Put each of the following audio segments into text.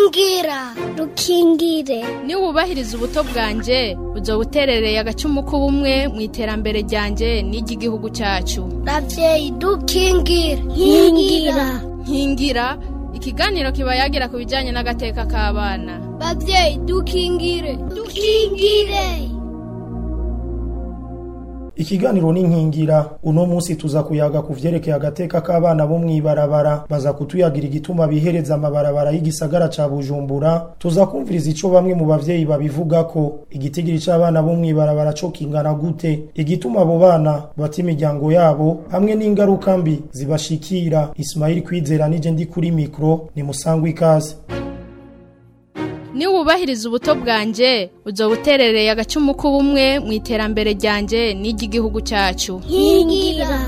rukingira rukingire niba wubahiriza ubuto bwanjye uzoba uterereye agacumu k'ubumwe mu iterambere ryanjye n'iry'igihugu cyacu ravyeyi dukingire nkingira nkingira ikiganiro kiba yagira ku bijyanye n'agateka k'abana bavyeyi dukingire dukingire ikiganiro ni nkingira uno munsi tuza kuyaga ku vyerekeye agateka k'abana bo mw'ibarabara baza kutuyagira igituma bihereza amabarabara y'igisagara ca bujumbura tuza kumviriza ico bamwe mu bavyeyi babivuga ko igitigiri c'abana bo mw'ibarabara co kingana gute igituma abo bana bata imiryango yabo hamwe n'ingaruka mbi zibashikira ismaili kwizera nije ndi kuri mikro ni musangwa ikaze niba wubahiriza ubuto bwanjye uzoba uterereye agacumu k'ubumwe mu iterambere ryanjye n'iry'igihugu cyacu nkingira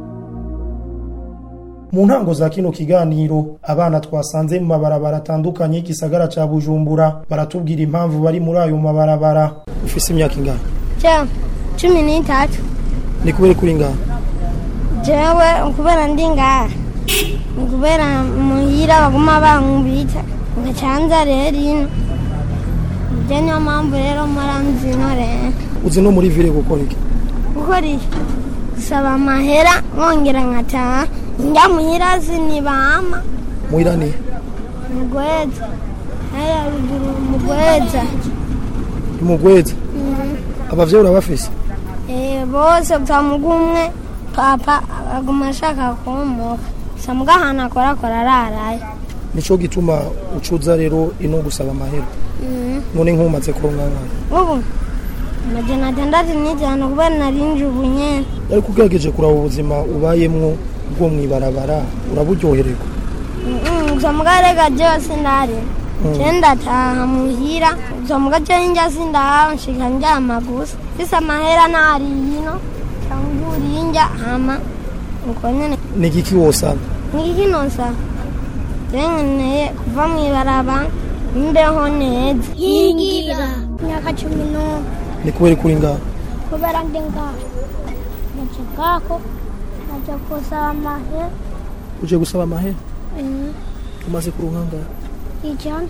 mu ntango za kino kiganiro abana twasanze mu mabarabara atandukanye y'igisagara ca bujumbura baratubwira impamvu bari muri ayo mabarabara ufise imyaka ingana ja cumi n'itatu ni kubera kuri ingana jewe kubera ndi ngaha kubera muhira baguma bankubita ngacanza rero ino ibyo niyo mpamvu rero mpora mzino rero uzi no muri vile gukora iki gukora iki gusaba amahera nkongera nkataha njya muhira sinibama muhira ni mugweza haya ruguru mugweza imugweza abavyeyi urabafise Eh, bose gusa mugumwe papa aguma ashaka kumuka gusa muga ahantu akora akora araraye nico gituma ucuza rero ino gusaba amahera none nk'umaze kuronka nkana ubu amajana atandatu n'ijana kubera narinje ubu nyene ariko ugerageje kuraba ubuzima ubayemwo bwo mw'ibarabara uraburyohererwa Mm, gusa muga rega jewe sindari je ndataha muhira gusa muga jewe njya sindaha nshika ndyama gusa mfise amahera ntari yino cyangwa urinjya hama uko nyene ni igiki wosaba ngikinosa jewe nkeneye kuva mw'ibaraba imbeho neza nkingira imyaka cumi n'umwe ni kubera kuri ngaha kubera ndi ngaho naje ngako naje kusaba amahera uje gusaba amahera umaze kuronka ngaha ijana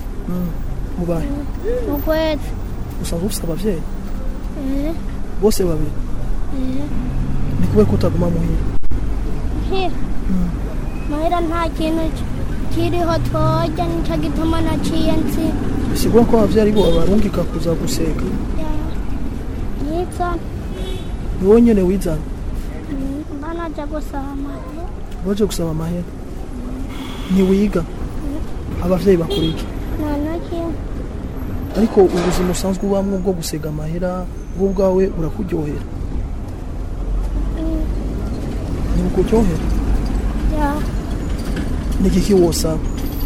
mubahe ukwezi usanzwe ufise abavyeyi bose babiri ni kubera ko utaguma muhira hira mahera nta kintu kiriho twoja nico gituma naciye nsi bisigura ko abavyeyi aribo babarungika kuza guseka nizana ni wowe nyene wizana mba naja gusaba amahera waje gusaba amahera ntiwiga abavyeyi bakora iki nta na kimwe ariko ubuzima usanzwe ubamwo bwo gusega amahera bwo ubwawe burakuryohera ntibukuryohera ya ni igiki wosaba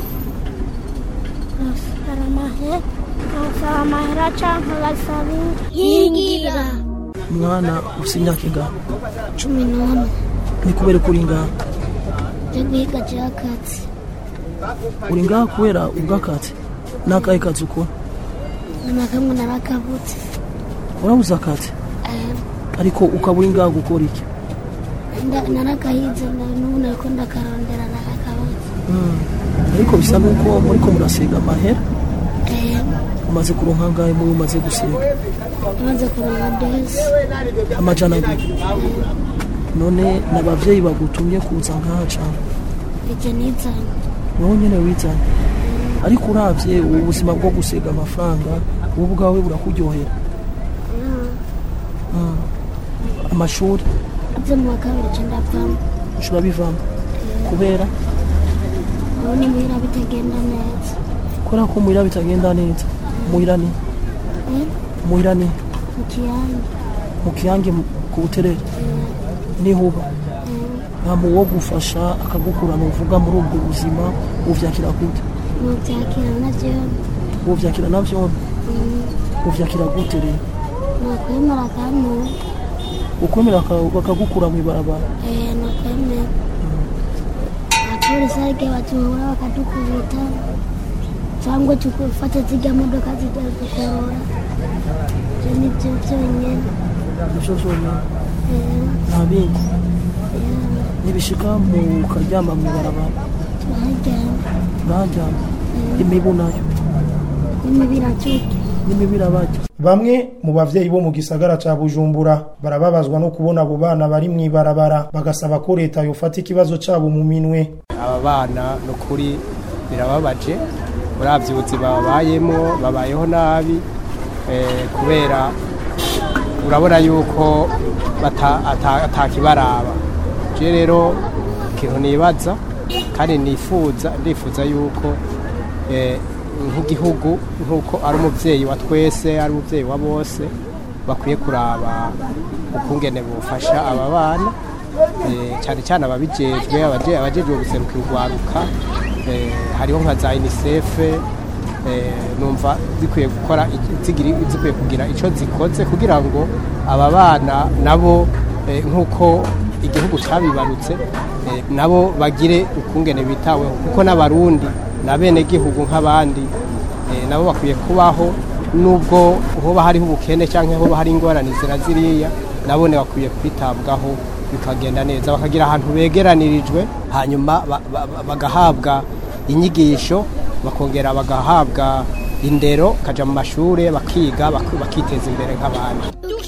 nasara amahera nasaba amahera canke basaba nkingira mwana ufise imyaka ingana cumi n'umwe ni kubera ko uri ngaha yo guhiga jakatsi uri ngaha kubera ubw'akazi n'akahe kazi ukora na kamwe narakabutse urabuze akazi ariko ukaba uri ngaha gukora iki Nda- narakahize na- n'ubu nariko ndakarondera narakabutse ariko bisa n'uko muriko murasiga amahera Eh, umaze kuronka ngahe muri umaze gusiga amaze kuronka desi amajana abiri none n'abavyeyi bagutumye kuza ngaha cane ije nizanye wowe nyene wizanye ariko uravye ubu buzima bwo gusiga amafaranga wowe ubwawe burakuryohera Mm. amashuri aze mu wa kabiri ce ndavamo ushobora bivamo kubera ubu ni muhira bitagenda neza kubera ko muhira bitagenda neza muhira ni Eh, muhira ni mu kiyange mu kiyange mu- ku buterere nihuba nta mu wo gufasha akagukurana uvuga muri ubwo buzima uvyakira gute mubyakira navyo uvyakira navyone uvyakira gute rero nakwemera kandi ukwemera aka- bakagukura mw'ibarabara nakwemera abapolisi ariko batuhura bakadukubita cyangwa tukufata zijya modoka zijya dukorora ibyo ni byo byonyine nivyo vyonyene Eh, nta bindi eh, nibishika mukaryama mw'ibarabara turaharyama uraharyama imibu nayo imibu iraturya n'imibu irabarya Bamwe mu bavyeyi bo mu gisagara ca Bujumbura barababazwa no kubona abo bana bari mw'ibarabara bagasaba ko leta yofata ikibazo cabo mu minwe. aba bana ni ukuri birababaje uravye ubuzima babayemo babayeho nabi eh, kubera urabona yuko bata- ata- atakibaraba je rero ikintu nibaza kandi nifuza ndifuza yuko eh, nk'igihugu nk'uko ari umuvyeyi wa twese ari umuvyeyi wa bose bakwiye kuraba ukungene bufasha aba bana eh, cyane cyane ababijejwe abaje- abajejwe guserukira urwaruka eh, hariho nka za unicef eh, numva zikwiye gukora iki- zigiri- zikwiye kugira icyo zikoze kugira ngo aba bana nabo eh, nk'uko igihugu cyabibarutse eh, nabo bagire ukungene bitaweho kuko n'abarundi na bene gihugu nk'abandi eh, nabo bakwiye kubaho nubwo hoba hariho ubukene cyangwa hoba hari ingorane zira ziriya nabone bakwiye kwitabwaho bikagenda neza bakagira ahantu begeranirijwe hanyuma ba- ba- ba- bagahabwa inyigisho bakongera bagahabwa indero kaja mu mashure bakiga bak- bakiteza imbere nk'abandi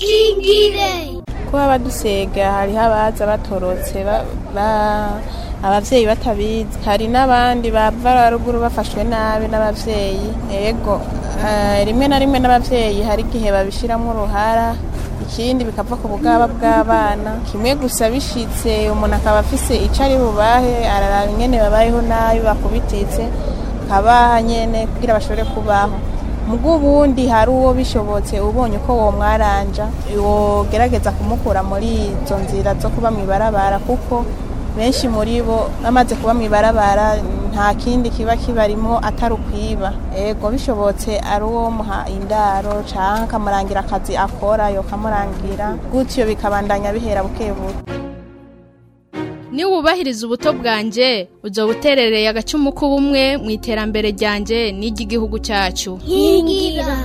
kuba badusega hariho abaza batorotse ba- ba- abavyeyi batabizi hari n'abandi bava ruguru bafashwe nabi n'abavyeyi ego eh, rimwe na rimwe n'abavyeyi hari igihe babishiramwo uruhara ikindi bikava ku bugaba bw'abana kimwe gusa bishitse umuntu akaba afise ico ari bubahe araraba ingene babayeho nabi bakubititse kabaha nyene kugira bashobore kubaho mugo ubundi hari uwo bishobotse ubonye uko wo mwaranja wogerageza kumukura muri izo nzira zo kuba mw'ibarabara kuko benshi muri bo bamaze kuba mw'ibarabara nta kindi kiba kibarimo atari ukwiba ego bishobotse ari uwo muha indaro canke akamurangira akazi akora yokamurangira gutyo bikabandanya bihera buke buke Ni wubahiriza ubuto bwanje uzo buterereye agacumu k'ubumwe mu iterambere ryanje n'iry'igihugu cyacu. nkingira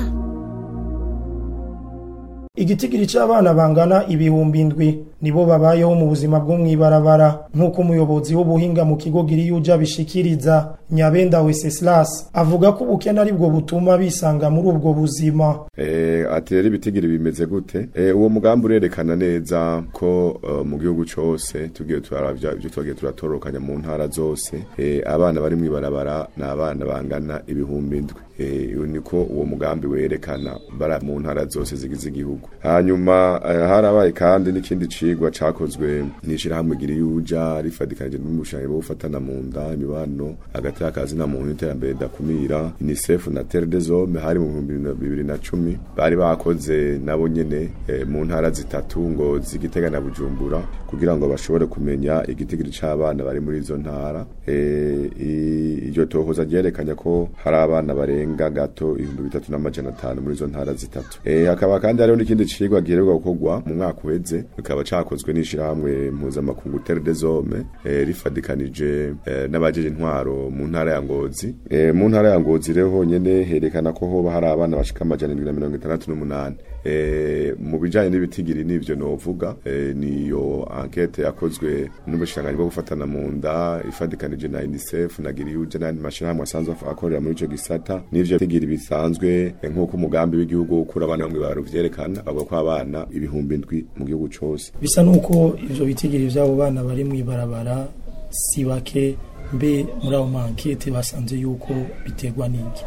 Igitigiri c'abana bangana ibihumbi indwi nibo babayeho mu buzima bwo mw'ibarabara nk'uko umuyobozi w'ubuhinga mu kigo Giriyuja bishikiriza Nyabenda Wenceslas avuga ko ubukene ari bwo butuma bisanga muri ubwo buzima. Eh, ati rero ibitigiri bimeze gute eh, uwo mugambi urerekana neza ko uh, mu gihugu cose tugiye turaravya ibyo twagiye turatorokanya mu ntara zose eh, abana bari mw'ibarabara ni abana bangana ibihumbi indwi eh, niko uwo mugambi werekana bara mu ntara zose zigize igihugu hanyuma eh, harabaye kandi n'ikindi cigwa cakozwe n'ishirahamwe Giriyuja rifadikanije n'umushanyi bwo gufatana mu nda imibano hagati y'akazi na muntu iterambere dakumira UNICEF na Terre des Hommes hari mu bihumbi bibiri na cumi bari bakoze nabo nyene eh, mu ntara zitatu ngo zigitega na Bujumbura kugira ngo bashobore kumenya igitigiri c'abana bari muri izo ntara eh, i- iryo tohoza ryerekanye ko hari abana barenga gato ibihumbi bitatu n'amajana atanu muri izo ntara zitatu eh, hakaba kandi hariho n'ikindi cigwa giheruka gukorwa mu mwaka uheze bikaba cakozwe n'ishirahamwe mpuzamakungu Terre des Hommes eh, rifadikanije eh, n'abajeje intwaro mu ntara ya Ngozi eh, mu ntara ya Ngozi rero honyene herekana ko hoba hari abana bashika amajana indwi na mirongo itandatu n'umunani eh, mu bijanye n'ibitigiri n'ivyo novuga eh, niyo enquete yakozwe n'ubushikiranganji bwo gufatana mu nda ifadikanije na UNICEF na Giriyuje n'andi mashirahamwe asanzwe akorera muri ico gisata n'ivyo bitigiri bisanzwe eh, nk'uko umugambi w'igihugu wo gukura abana bamwe baro vyerekana bavuga ko abana ibihumbi ndwi mu gihugu cose Bisa nuko ivyo bitigiri vy'abo bana bari mw'ibarabara si bake mbe muri abo mankete basanze yuko biterwa n'iki.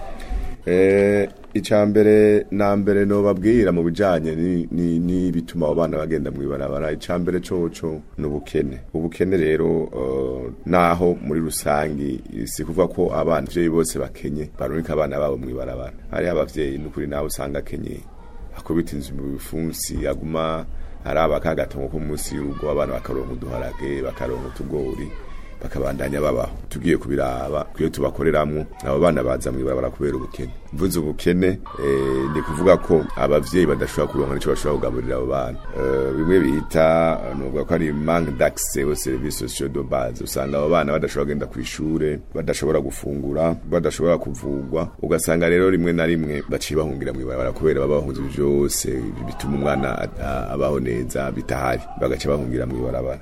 Eh, icya mbere na mbere nobabwira mu bijanye ni- ni- n'ibituma abo bana bagenda mw'ibarabara icya mbere coco ni ubukene ubukene rero eh, naho muri rusangi si kuvuga ko abana abavyeyi bose bakenye barungika abana babo mw'ibarabara hariho abavyeyi n'ukuri nawe usanga akenye akubita inzu mu bifunsi aguma araba kagatongo ko munsi y'urugo abana bakaronka uduharage bakaronka utugori bakabandanya babaho tugiye kubiraba kuyo tubakoreramwo abo bana baza mw'ibarabara kubera ubukene mvuze ubukene eh, ni kuvuga ko abavyeyi badashobora kuronka nico bashobora kugaburira abo bana Eh, bimwe bita nuvuga ko ari manque d'accès aux services sociaux de base usanga abo bana badashobora kugenda kw'ishure badashobora gufungura badashobora kuvugwa ugasanga rero rimwe na rimwe baciye bahungira mw'ibarabara kubera baba bahunze ibyo byose bituma umwana a- a- abaho neza bitahari bagaca bahungira mw'ibarabara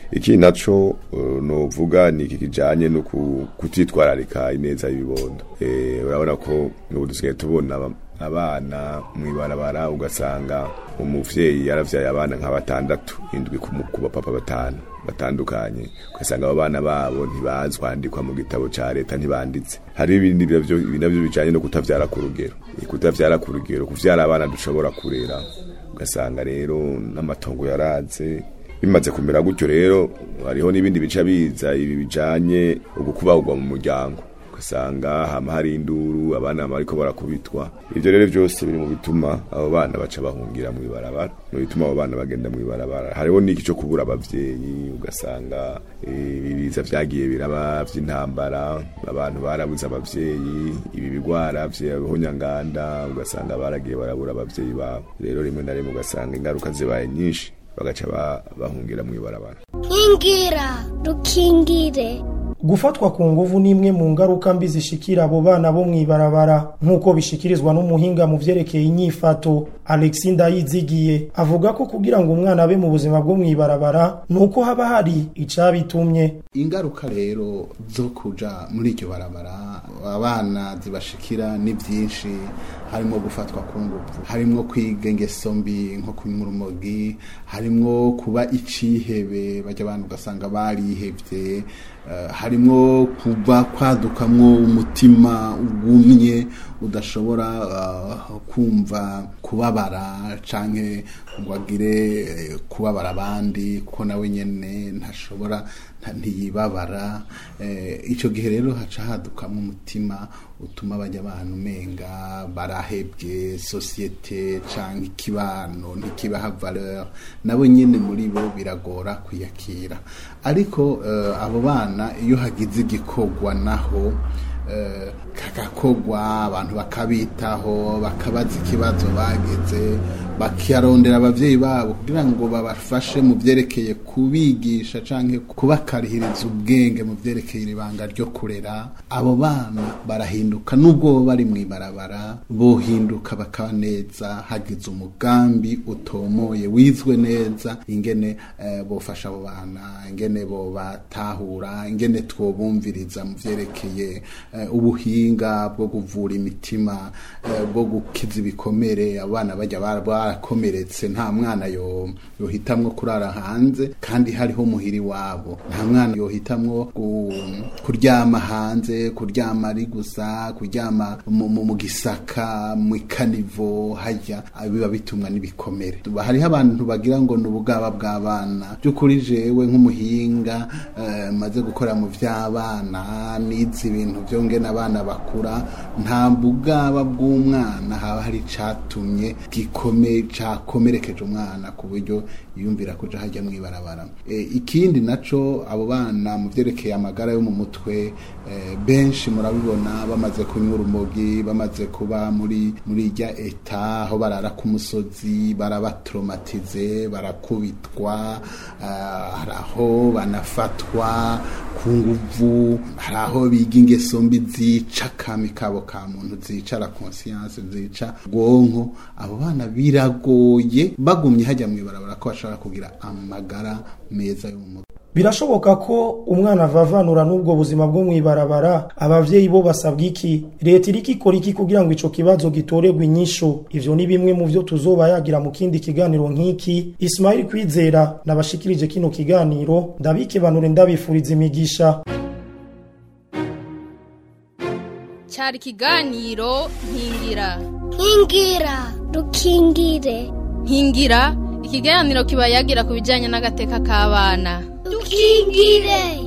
iki naco uh, novuga ni iki kijanye no ku- kutitwararika ineza y'ibibondo eh urabona ko n'ubu dusigaye tubona aba- abana mwibarabara ugasanga umuvyeyi yaravyaye abana nka batandatu indwi ku mu- ku bapapa batanu batandukanye ugasanga abo bana babo ntibazwi kwandikwa mu gitabo ca leta ntibanditse hari ibindi navyo ibi navyo bijanye no kutavyara ku rugero Eh, kutavyara ku rugero kuvyara abana dushobora kurera ugasanga rero n'amatongo yaraze bimaze kumera gutyo rero hariho n'ibindi bica biza ibi bijanye ugukubagwa mu muryango ugasanga hama hari induru abana bariko barakubitwa ivyo rero vyose biri mu bituma abo bana baca bahungira mu ibarabara mu bituma abo bana bagenda mu ibarabara hariho n'iki cyo kubura abavyeyi ugasanga eh, ibiza vyagiye biraba vy'intambara abantu barabuze abavyeyi ibi bigwara vy'abahonyanganda ugasanga baragiye barabura abavyeyi babo rero rimwe na rimwe ugasanga ingaruka zibaye nyinshi bagaca ba- bahungira mu ibarabara nkingira rukingire gufatwa ku nguvu ni imwe mu ngaruka mbi zishikira abo bana bo mw'ibarabara nk'uko bishikirizwa n'umuhinga mu vyerekeye inyifato alexi ndayizigiye avuga ko kugira ngo umwana abe mu buzima bwo mw'ibarabara ni uko haba hari icabitumye ingaruka rero zo kuja muri iryo barabara abana zibashikira ni byinshi harimo gufatwa ku ngufu harimo kwiga ingeso mbi nko kunywa urumogi harimo kuba icihebe bajya abantu ugasanga barihevye eh, harimo kuba kwadukamwo umutima ugumye udashobora eh, kumva kubabara canke ngo agire eh, kubabara abandi kuko nawe nyene ntashobora nta- ntiyibabara eh, ico gihe rero haca hadukamwo umutima utuma bajya abantu umenga barahebwe sosiyete canke ikibano ntikibaha valeur nabo nyene muri bo biragora kwiyakira ariko eh, abo bana iyo hagize igikorwa naho eh, kagakogwa abantu bakabitaho bakabaza ikibazo bageze bakiyarondera abavyeyi babo kugira ngo babafashe mu vyerekeye kubigisha canke kubakarihiriza ubwenge mu vyerekeye ibanga ryo kurera abo bana barahinduka nubwo bo bari mw'ibarabara bohinduka bakaba neza hagize umugambi utomoye wizwe neza ingene eh, bofasha abo bana ingene bobatahura ingene twobumviriza mu vyerekeye eh, ubuhinga bwo kuvura imitima eh, bwo gukiza ibikomere abana bajya bara- barakomeretse nta mwana yo yohitamwo kurara hanze kandi hariho muhiri wabo nta mwana yohitamwo ku- kuryama hanze kuryama ari gusa kuryama mu, mu, mu gisaka mu ikanivo hajya biba bitumwa n'ibikomere hariho abantu bagira ngo ni ubugaba bw'abana by'ukuri jewe nk'umuhinga eh, maze gukora mu vy'abana nizi ibintu vyo ngene abana bakura nta bugaba bw'umwana haba hari icatumye gikome cakomerekeje umwana ku buryo yumvira kuja hajya mw'ibarabara e, ikindi naco abo bana mu vyerekeye amagara yo mu mutwe e, benshi murabibona bamaze kunywa urumogi bamaze kuba muri muri irya eta aho barara ku musozi barabatraumatize barakubitwa ah, hari aho banafatwa ku nguvu hari aho biga ingeso mbi zica kami kabo ka muntu zica la conscience zica bwonko abo bana biragoye bagumye hajya mw'ibarabara ko bashobora kugira amagara meza yo mu mutwe birashoboka ko umwana avavanura n'ubwo buzima bwo mw'ibarabara abavyeyi bo basabwa iki leta iriko ikora iki kugira ngo ico kibazo gitorerwe inyishu ivyo ni bimwe mu vyo tuzoba yagira mu kindi kiganiro nk'iki ismail kwizera nabashikirije kino kiganiro ndabikebanure ndabifuriza imigisha cyari ikiganiro nkingira nkingira rukingire nkingira ikiganiro kiba yagira ku bijyanye n'agateka k'abana dukingire